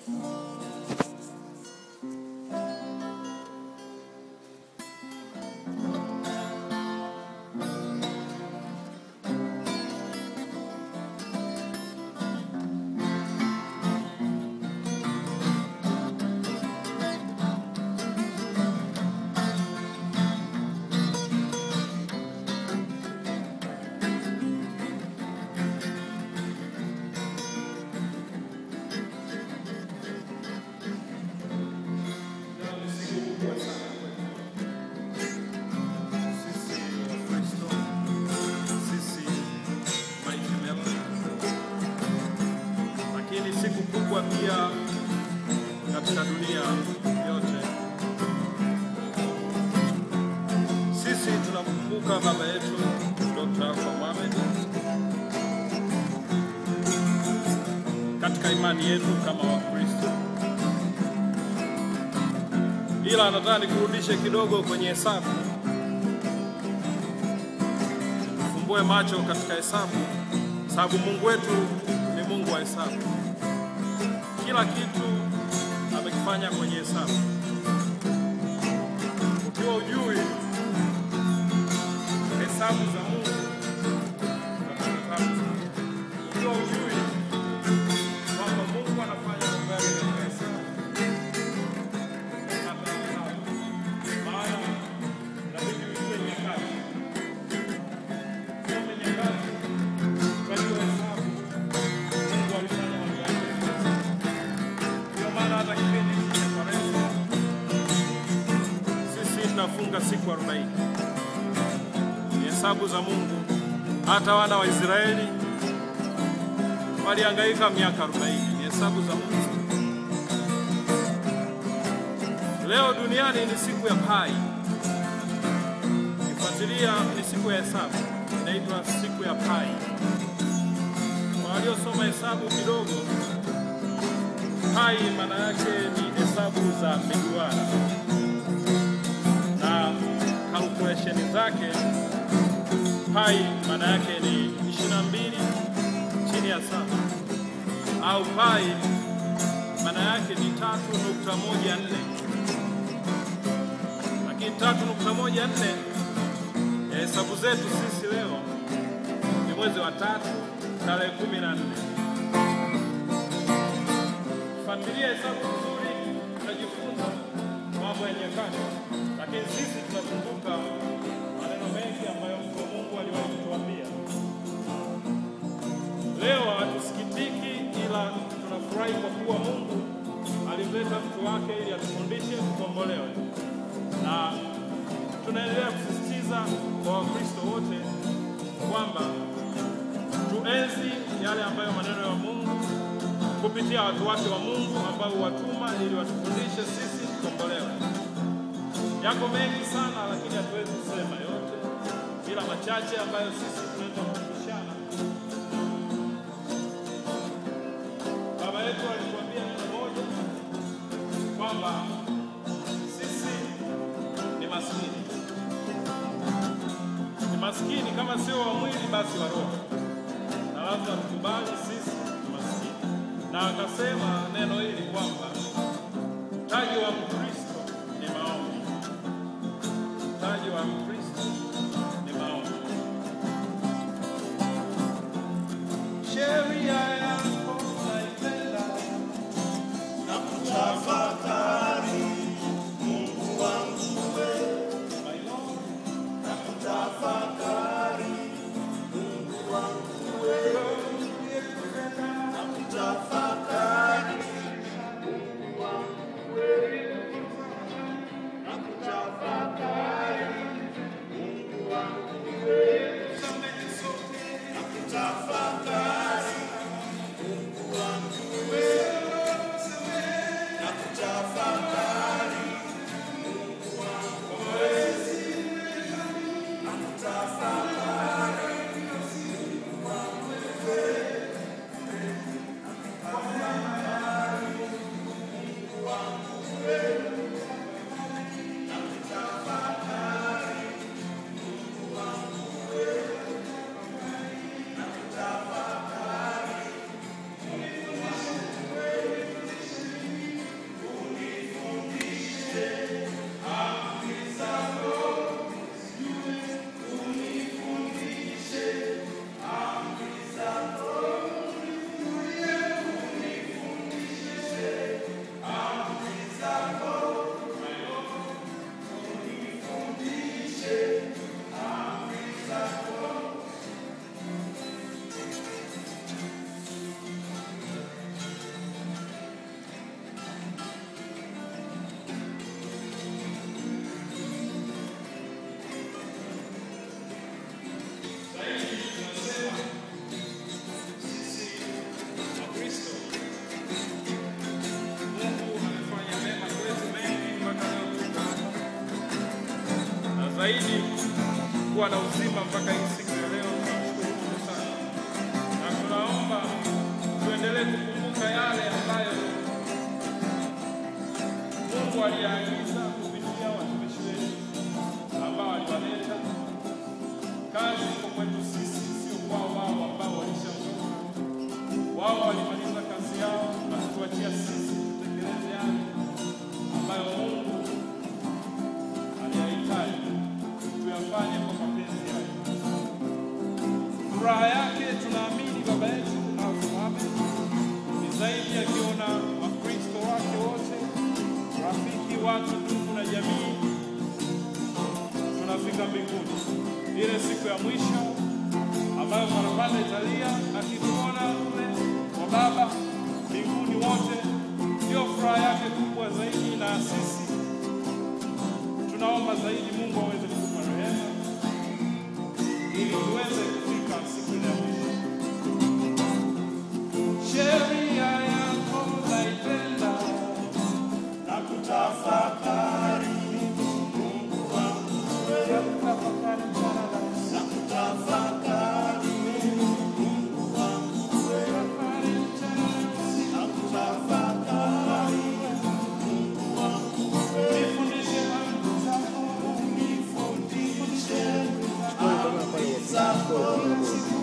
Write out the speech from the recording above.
lakini siku kubwa pia katika dunia yote. Sisi tunamkumbuka baba yetu Dr. Alfa Mohamed katika imani yetu kama Wakristo, ila nataka nikurudishe kidogo kwenye hesabu, tufumbue macho katika hesabu, sababu Mungu wetu ni Mungu wa hesabu. Kila kitu amekifanya kwenye hesabu. Ukiwa ujui hesabu za Mungu, utapata tabu sana. Ukiwa ujui kwamba Mungu anafanya mambo yake katika hesabu, utapata tabu. Maana inabidi ujue nyakati, usome nyakati, ukajua hesabu Mungu alifanya mambo yake. Ndio maana hata kipindi hiki cha Kwaresma sisi tunafunga siku 40. Ni hesabu za Mungu. Hata wana wa Israeli walihangaika miaka 40. Ni hesabu za Mungu. Leo duniani ni siku ya Pai. Kifuatilia ni siku ya hesabu, inaitwa siku ya Pai. Kwa waliosoma hesabu kidogo, pai maana yake ni hesabu za miduara na calculation zake. Pai maana yake ni 22 chini ya saba, au pai maana yake ni 3.14 lakini 3.14 ya hesabu zetu sisi leo ni mwezi wa tatu tarehe kumi na nne. Fuatilia hesabu nzuri, utajifunza mambo ya nyakati, lakini sisi tunakumbuka maneno mengi ambayo mtu wa Mungu aliwahi kutuambia. Leo hatusikitiki, ila tunafurahi kwa kuwa Mungu alimleta mtu wake ili atufundishe tukombolewe, na tunaendelea kusisitiza kwa Wakristo wote kwamba tuenzi yale ambayo maneno ya Mungu kupitia watu wake wa Mungu ambao watuma ili watufundishe sisi tukombolewe. Yako mengi sana, lakini hatuwezi kusema yote, ila machache ambayo sisi tunaweza kukumbushana. Baba yetu alituambia neno moja kwamba sisi ni maskini, ni maskini kama sio wa mwili basi wa roho, na lazima tukubali sisi ni maskini. Na akasema neno hili kwamba mtaji wa Mkristo ni maombi, mtaji wa Mkristo ni maombi. Sheria yako naipenda na kutafakari Mungu wangu wewe, my Lord. na kutafakari Mungu wangu wewe, na kutafakari Mungu wangu wewe, zaidi kuwa na uzima mpaka hii siku ya leo. Tunamshukuru Mungu sana, na tunaomba tuendelee kukumbuka yale ambayo Mungu aliagiza kupitia watumishi wetu ambao aliwaleta. Kazi iko kwetu sisi, sio kwao wao ambao walishavuka. Wao walimaliza kazi yao na kutuachia sisi tutekeleze yale ambayo Mungu aliyahitaji tuyafanye kwa mapenzi yake. Furaha yake tunaamini baba yetu Alfahamu ni zaidi akiona Wakristo wake wote, rafiki, watu, ndugu na jamii, tunafika mbinguni, ile siku ya mwisho ambayo parapanda italia, akituona kule kwa Baba mbinguni wote, ndio furaha yake kubwa zaidi, na sisi tunaomba zaidi Mungu aweze kutupa rehema ili tuweze kufika siku ile ya mwisho. Sheria yako naipenda na kutafakari Mungu wangu wewe, na kutafakari Mungu wangu wewe, na kutafakari Mungu wangu wewe, Nifundishe amri zako, nifundishe amri zako